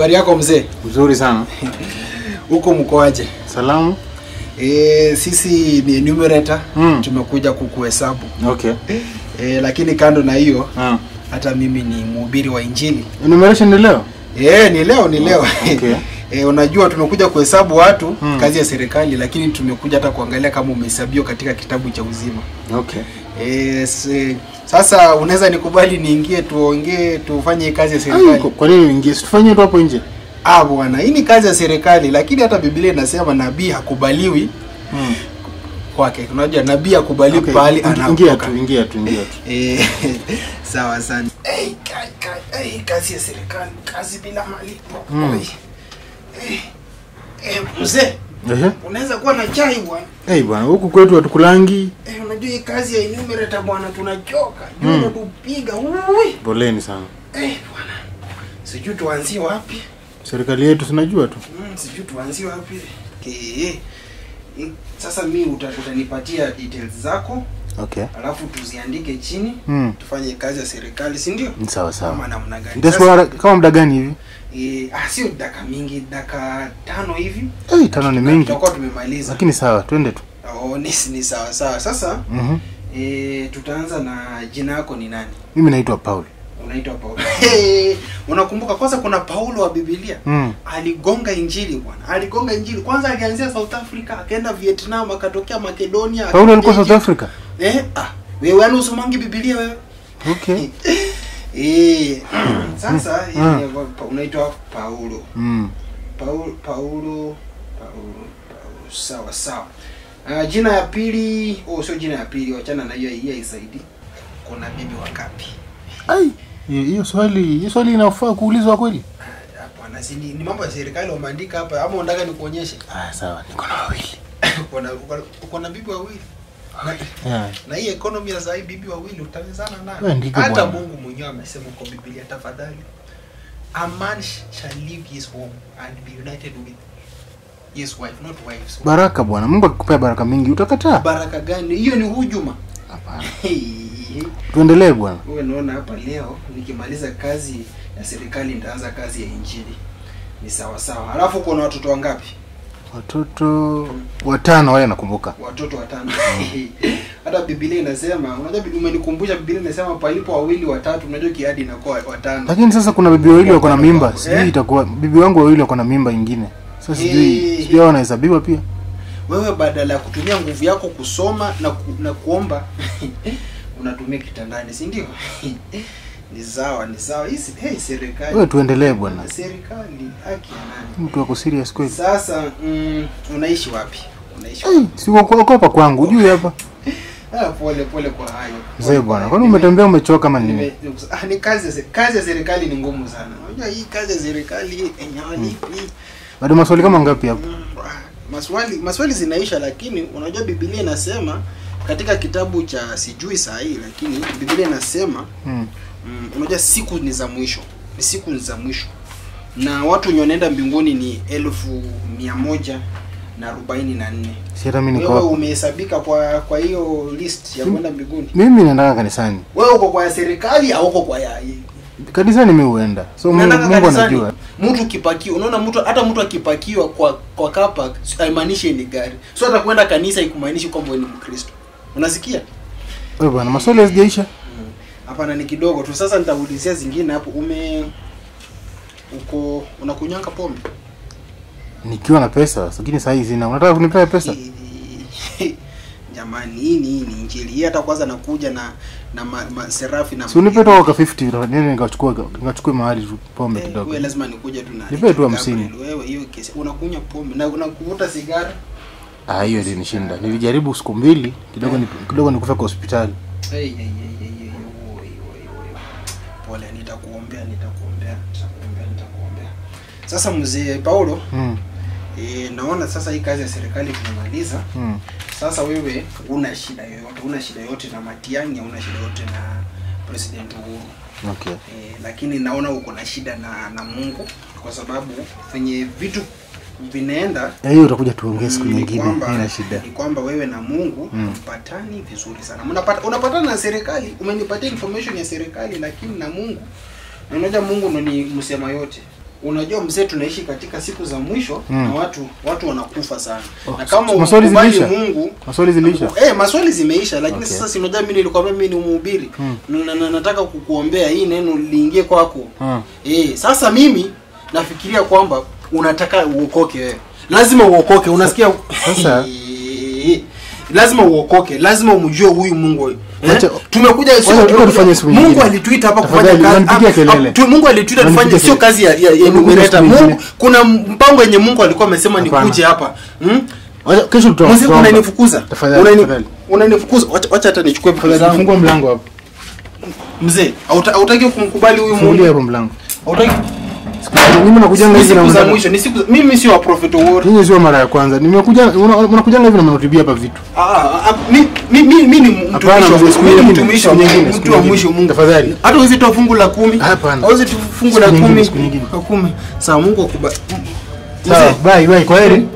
Habari yako mzee? Mzuri sana. Huko mkoaje? Salamu. E, sisi ni numerator Mm. tumekuja kukuhesabu Okay. e, lakini kando na hiyo Ah. hata mimi ni mhubiri wa Injili. Enumeration ni leo? E, ni leo ni leo Okay. e, unajua tumekuja kuhesabu watu Mm. kazi ya serikali, lakini tumekuja hata kuangalia kama umehesabiwa katika kitabu cha uzima. Okay. E, se, sasa unaweza nikubali niingie tuongee tufanye hii kazi ya Ai, serikali? kwa- kwa nini uingie? Situfanyie tu hapo nje. Ah bwana, hii ni kazi ya serikali, lakini hata Biblia inasema nabii hakubaliwi Mm. kwake. Unajua nabii hakubaliwi Okay. pahali Ingi- Ingia anapotoka. tu, ingia tu, ingia tu. Eh, sawa sana. Hey, ka, ka, hey, kazi ya serikali, kazi bila malipo. Mm. Oi. Eh, eh, mzee, Ehe. unaweza kuwa na chai bwana. Eh, bwana, huku kwetu hatukulangi. Eh, unajua hii kazi ya enumerator bwana tunachoka. Mm. Jua tupiga. Ui. Poleni sana. Eh, bwana. Sijui tuanzie wapi. Serikali yetu sinajua tu. Mm, sijui tuanzie wapi. Eh, eh. Eh, Sasa mi uta, utanipatia details zako Okay. alafu tuziandike chini Mm. tufanye kazi ya serikali si ndio? Ni sawa Kama sawa. namna gani? Nitachukua kama muda gani hivi? Eh, ah, sio dakika mingi, dakika tano hivi Eh, tano ni mingi. tutakuwa tumemaliza. Lakini sawa, twende tu. Oh, ni, ni sawa sawa. Sasa Mhm. eh, tutaanza na jina yako ni nani? Mimi naitwa Paul. Unaitwa Paulo. Hey, unakumbuka kwanza kuna Paulo wa Biblia Mm. aligonga injili bwana, aligonga injili kwanza. Alianzia South Africa akaenda Vietnam akatokea Makedonia. Paulo alikuwa akaja South Egypt. Africa? Eh, ah, wewe yani usomangi Biblia wewe? Okay. Eh, sasa Mm. yeye pa- unaitwa Paulo. Mm. Paulo Paulo Paulo Paulo sawa sawa. Uh, jina ya pili, oh sio jina ya pili, wachana na hiyo hii haisaidii. Kuna bibi wangapi? Ai, hiyo hiyo swali, hiyo swali inafaa kuulizwa kweli? Ah, Hapana, si ni, ni mambo ya serikali wameandika hapa ama unataka nikuonyeshe? Ah, sawa. Niko na wawili. Uko na uko na- uko na bibi wawili. Na, Yeah. na hii economy ya sasa hii bibi wawili utawezana Wewe nayo. ndiko Hata bwana. Mungu mwenyewe amesema kwa Biblia, tafadhali. A man sh- shall leave his home and be united with his wife, not wives. Baraka bwana. Mungu akikupea baraka mingi utakataa? Baraka gani? Hiyo ni hujuma. Hapana. Hey. Tuendelee bwana. Wewe naona hapa leo nikimaliza kazi ya serikali nitaanza kazi ya injili. Ni sawa sawa. Alafu kuna watoto wangapi? Watoto watano wale nakumbuka. Watoto watano. Hata Biblia inasema, unajua Biblia umenikumbusha Biblia inasema palipo wawili watatu, unajua kiadi inakuwa watano. Lakini sasa kuna bibi wawili wako na mimba. Eh? Sijui itakuwa bibi wangu wawili wako na mimba ingine. Sasa sijui Eh. sijui hao wanahesabiwa pia. Wewe badala ya kutumia nguvu yako kusoma na ku, na kuomba unatumia kitandani, si ndio? ni sawa, ni sawa. Hii si- hey, serikali. Wewe tuendelee bwana. Serikali haki ya nani? Mtu wako serious kweli. Sasa mm, unaishi wapi? Unaishi Eh, si uko uko hapa kwangu, ujui hapa. Ah, pole pole kwa hayo. Mzee Pole bwana, kwa kwani hayo. umetembea umechoka kama nini? Nime- ah, ni kazi ya se- kazi ya serikali ni ngumu sana. Unajua hii kazi ya serikali enyewe lipi? Bado maswali kama ngapi hapo? Mm, ah, Maswali maswali zinaisha, lakini unajua Biblia inasema katika kitabu cha sijui saa hii, lakini Biblia inasema Mm. mm, unajua siku ni za mwisho, ni siku ni za mwisho, na watu wenye wanaenda mbinguni ni elfu mia moja na arobaini na nne. Si hata mimi niko Wewe hapa. umehesabika kwa kwa hiyo list ya Sim- kwenda mbinguni? Mimi naendanga kanisani. Wewe uko kwa ya serikali au uko kwa ya Kanisani mimi huenda. So Mungu, Unaendanga Mungu kanisani? anajua. Mtu kipakiwa, unaona mtu hata mtu akipakiwa kwa kwa kapa haimaanishi ni gari. So hata kwenda kanisa ikumaanishi kwamba wewe ni Mkristo. Unasikia? Wewe bwana, maswali hazijaisha. Hapana, ni kidogo tu. Sasa nitaulizia zingine hapo. Ume uko unakunywanga pombe? Nikiwa na pesa, lakini saa hii sina. Unataka kunipea pesa? Jamani, hii ni hii ni injili. Hii hata kwanza nakuja na na ma, ma, serafi na Si unipe tu kwa 50 nini nikachukua nikachukue mahali tu pombe Eh, kidogo. wewe lazima nikuje tu na Nipe tu hamsini. Gabriel, Wewe hiyo kesi unakunywa pombe na unakuvuta sigara? Ah, hiyo ndio nishinda. Nilijaribu siku mbili, kidogo ni kidogo nikufa kwa hospitali. Hey, hey, hey, hey, hey, oi, oi, oi. Pole, nitakuombea, nitakuombea, nitakuombea, nitakuombea. Sasa mzee Paulo, Mm. e, naona sasa hii kazi ya serikali tunamaliza. Mm. Sasa wewe una shida yoyote, una shida yoyote na Matiang'i, una shida yoyote na President Uhuru. Okay. E, lakini naona uko na shida na na Mungu kwa sababu venye vitu vinaenda Eh, hiyo utakuja tuongee siku Mm, ni nyingine. kwamba- Haina shida. Ni kwamba wewe na Mungu Mm. mpatani vizuri sana. Mnapata unapatana na serikali, umenipatia information ya serikali lakini na Mungu. Na unajua Mungu ndo ni msema yote. unajua mzee tunaishi katika siku za mwisho Mm. na watu watu wanakufa sana Oh, na kama maswali ukubali zimeisha? mungu Maswali zilisha. Eh, maswali zimeisha lakini Okay. sasa si unajua mimi nilikwambia mimi ni mhubiri Mm. na, na, nataka kukuombea hii neno liingie kwako Ah. eh, sasa mimi nafikiria kwamba unataka uokoke wewe lazima uokoke unasikia Sasa- Eh, lazima uokoke lazima umjue huyu mungu eh? Wacha- tumekuja sio- wacha- wacha tufanye siku mungu nyingine. alituita hapa kufanya Tafadhali, kazi unanipigia ah, kelele. ah, tu- mungu alituita tufanye Unanipigia sio kelele. kazi ya, ya, ya Unanipigia enumerator. siku nyingine. mungu kuna mpango yenye mungu alikuwa amesema Hapana. nikuje hapa hmm? Wacha- Kesho tuta- Mzee, tutaomba. unanifukuza Tafadhali, Unani- tafadhali. unanifukuza wacha wacha hata nichukue vitu Tafadhali, zangu fungua mlango hapo. mzee hauta- hautaki kumkubali huyu Fungulia mungu hapo mlango. hautaki Mimi nakujanga ni hivi na siku za mnataka- mwisho ni siku za- mimi sio wa prophet war Nyinyi sio mara ya kwanza. Nimekuja una- unakujanga hivi na mnatibia hapa vitu. ah ah, ah, mi mi mi mi ni Hapana, mtumishi wa mzee, Mungu siku mimi ni nyingine, mtumishi siku wa nyingine, Mungu siku mtu wa nyingine. mwisho Mungu Tafadhali. hata uwezi toa fungu la kumi Hapana. uwezi tu fungu la Siku nyingine, kumi siku nyingine. la kumi sawa Mungu akubali Sawa, bye bye, kwaheri.